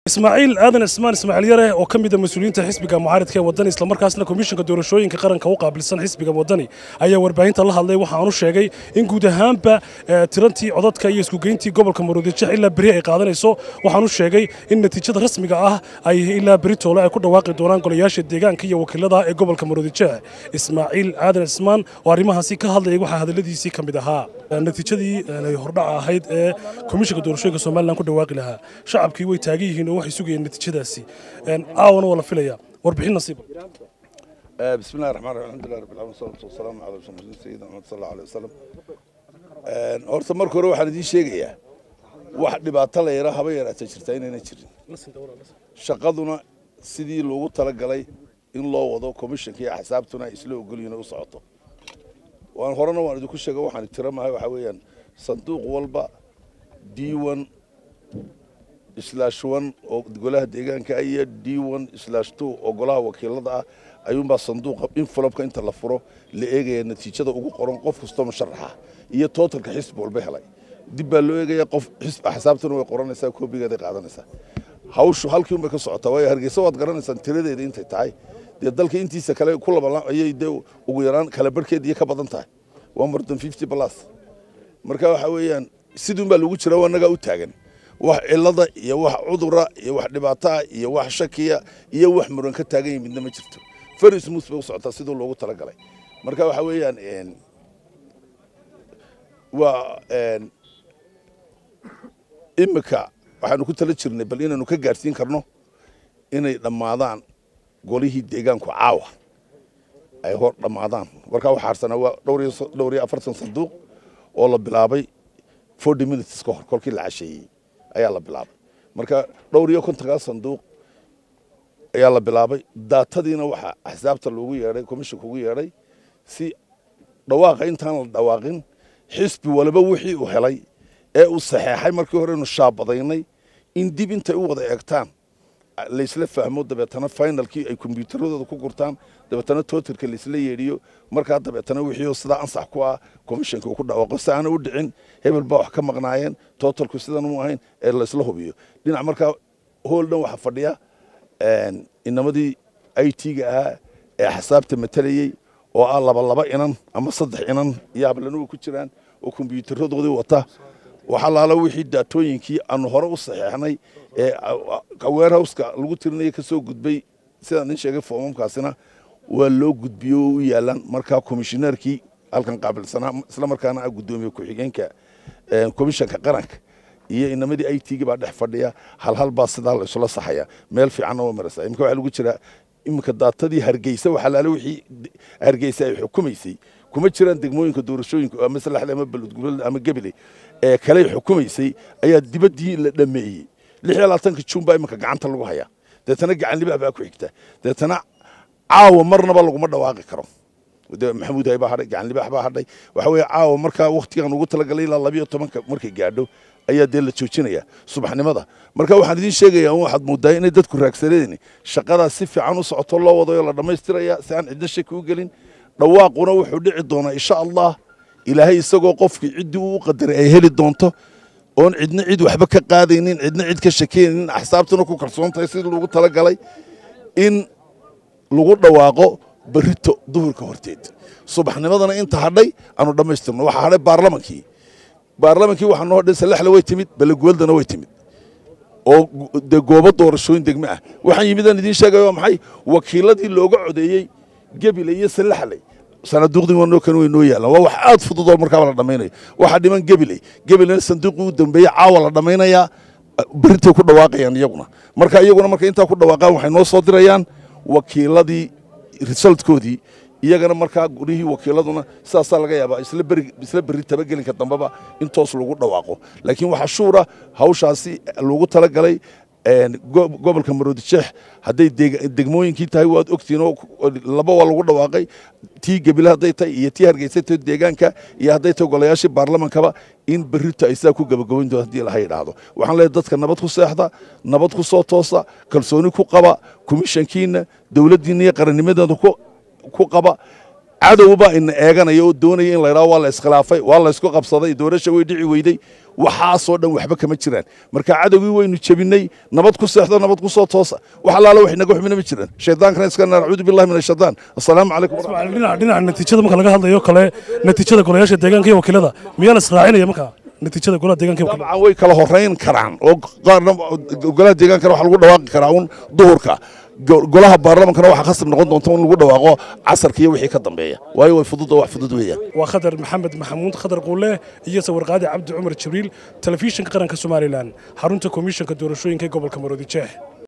ismaaciil aadan ismaan ismaaciil yare oo ka mid a mas-uuliyiinta xisbiga mucaaridka ee wadani islamarkaasna komishanka doorashooyinka qaranka u qaabilsan xisbiga wadani ayaa warbaahinta la hadlay waxaanu sheegay in guud ahaanba tirantii codadka iyo iskugeyntii gobolka maroodijex ilaa beri ay qaadanayso waxaanu sheegay in natiijada rasmiga ah ay ilaa beri toole ay ku dhawaaqi doonaan golayaasha deegaanka iyo wakiilada ee gobolka maroodijex ismaaciil aadan ismaan oo arrimahaasi ka hadlayay waxaa hadaladiisii ka mid ahaa natiijadii hordhaca ahayd ee komishanka doorashooyinka somalilan ku dhawaaqi lahaa shacabkii way taagan yihiin oo waxay sugayeen natiijadaasi caawana waa la filaya warbixin nasiiba بسم الله الرحمن الرحيم الحمد لله رب العالمين والصلاة والسلام على رسول الله سيدنا محمد صلى الله عليه وسلم horta marka hore waxaan idiin sheegayaa wax dhibaato la yara haba yaraata jirta inayna jirin shaqaduna sidii loogu talagalay in loo wado komishanka iyo axsaabtuna ay isla ogolyihin u socoto waan horena waan idinku sheega waxaan tira mahay waxaa weeyaan sanduuq walba d one slash one oo golaha deegaanka iyo d one slash two oo golaha wakiilada ah ayuunbaa sanduuqa inflopka inta la furo la eegaya natiijada ugu qoran qof kastoo musharaxa iyo tootalka xisbi walba helay dib baa loo eegaya qof xisb axsaabtuna way qoranaysaa koobigeeday qaadanaysaa hawshu halkii unbay ka socotaa waayo hargeysa waad garanaysaan tiradeeda intay tahay dee dalka intiisa kale ku laba ayay dee ugu yaraan kala barhkeed iyo ka badan tahay waa more than fifty plus marka waxa weeyaan siduun baa lagu jira waa nagaa u taagan wax cilada iyo wax cudura iyo wax dhibaataa iyo wax shakiya iyo wax muran ka taagan yihin midna ma jirto very smooth bay u socotaa siduu loogu talagalay marka waxa weeyaan waa imika waxaanu ku tala jirnay bal inaanu ka gaadhsiin karno inay dhammaadaan golihii deegaanku caawa ay hor dhammaadaan markaa waxaa harsanaa waa dhowr iyo afartan sanduuq oo la bilaabay forty minutes ka hor kolkii la casheeyey ayaa la bilaabay marka dhowr iyo kontonkaa sanduuq ayaa la bilaabay daatadiina waxaa axsaabta loogu yeedhay komishanka ugu yeedhay si dhawaaqa intaan la dhawaaqin xisbi waliba wixii uu helay ee uu saxeexay markii hore inu shaabadaynay in dib intay u wada eegtaan laysla fahmo dabeetana finalkii ay kombyuutaradooda ku gurtaan dabeetana tootarka laysla yeedhiyo markaa dabeetana wixii sidaa ansax ku ah komishanka uu ku dhawaaqo si aana u dhicin hebel baa wax ka maqnaayeen tootalku sidan u ahayn ee laysla hubiyo dhinac markaa hool dhan waxaa fadhiya inamadii i t-ga ahaa ee axsaabta matalayey oo ah laba laba inan ama saddex inan iyo hablanuga ku jiraan oo kombyuutaradoodii wata waxalaala wixii daatooyinkii aanu hore u saxeexnay ee warehouska lagu tirinaya ka soo gudbay sidaan idin sheegay foomamkaasina waa loo gudbiyo oo u yaalaan markaa komishineerkii halkan qaabilsanaa isla markaana ah guddoomiye ku-xigeenka komishanka qaranka iyo inamadii i t-ga baa dhex fadhiya halhal baa sidaa la isula saxaya meel fiicanna waa maraysaa imika waxaa lagu jiraa iminka daatadii hargeysa waxalaala wixii hargeysa ay xukumaysay kuma jiraan degmooyinka doorashooyinka ama salaxle ama baludgulada ama gebele ee kale xukumaysay ayaa dibaddii la dhameeyey lix iyo labaatanka juun baa iminka gacanta lagu hayaa deetana gacan libaax baa ku xigta deetana caawa marnaba laguma dhawaaqi karo maxamuud hay baa hadhay gacan libaax baa hadhay waxa weeye caawa markaa waktigan ugu talagalay ilaa labiyo tobanka markay gaadho ayaa dee la joojinaya subaxnimada marka waxaan idiin sheegayaa waxaad moodaa inay dadku raagsaneen shaqadaas si fiican u socoto loo wadayo la dhammaystiraya si aan cidna shaki u gelin dhawaaquna wuxuu dhici doonaa insha allah ilaahay isagoo qofkii ciddii uu u qadaray ay heli doonto oon cidna cid waxba ka qaadaynin cidna cid ka shakeynin axsaabtuna ku kalsoon tahay sidii lagu talagalay in lagu dhawaaqo berito duhurka horteed subaxnimadana inta hadhay aanu dhammaystirno waxaa hadhay baarlamankii baarlamankii waxaa noo hadhay salaxle way timid balaguwaldana way timid oo dee goobo doorashooyin degme ah waxaan yimidaan idiin sheegaya waa maxay wakiiladii looga codeeyey gebile iyo salaxle sanaaduuqdii wanoo kan way noo yaalaan waa wax aad fudud oo markaaba la dhammaynayo waxaa dhiman gebiley gebilena sanduuqii u dambeeyey caawa la dhammaynayaa berintay ku dhawaaqayaan iyaguna marka iyaguna markay intaa ku dhawaaqaan waxay noo soo dirayaan wakiiladii resultkoodii iyagana markaa gurihii wakiiladuna sidaasaa laga yaabaa isla beri isla berri tabagelinka dambeba in toos lagu dhawaaqo laakiin waxaa shuura hawshaasi lagu talagalay gobolka maroodijeex hadday degmooyinkii tahay waad ogtiin oo laba waa lagu dhawaaqay tii gebile hadday tahay iyo tii hargeysata deegaanka iyo hadday tahay golayaashii baarlamankaba in berrito ay sidaa ku gabagabayn doon haddii laha yidhaahdo waxaan leeyahay dadka nabad ku seexda nabad ku soo toosa kalsooni ku qaba komishankiina dowladdiina iyo qarannimadeeda ku qaba cadowbaa ina eeganaya oo doonaya in la ydhaho waa la iskhilaafay waa la isku qabsaday doorasha way dhici weyday waxaasoo dhan waxba kama jiraan marka cadowgii waynu jebinay nabad ku seexdo nabad ku soo toosa wax allaala wax inaga xubina ma jiraan shaydaankana iska naar acuudu billahi min ashaytaan assalaamu calaykum dhinaca dhinaca natiijada marka laga hadlayo kale natiijada golayaasha deegaanka iyo wakiilada miyaa la israacinaya marka natiijada golaha deegaanka iyo wakiilada dabcan way kala horeyn karaan oo qaarna golaha deegaankana waxaa lagu dhawaaqi karaa un duhurka golaha baarlamankana waxaa khasab noqon doonta in lagu dhawaaqo casarka iyo wixii ka dambeeya waayo way fudud oo wax fudud weeyaan waa khadar maxamed maxamuud khadar quule iyo sawirqaadi cabdi cumar jibriil telefishinka qaranka somalilan xarunta komishanka doorashooyinka gobolka maroodi jeex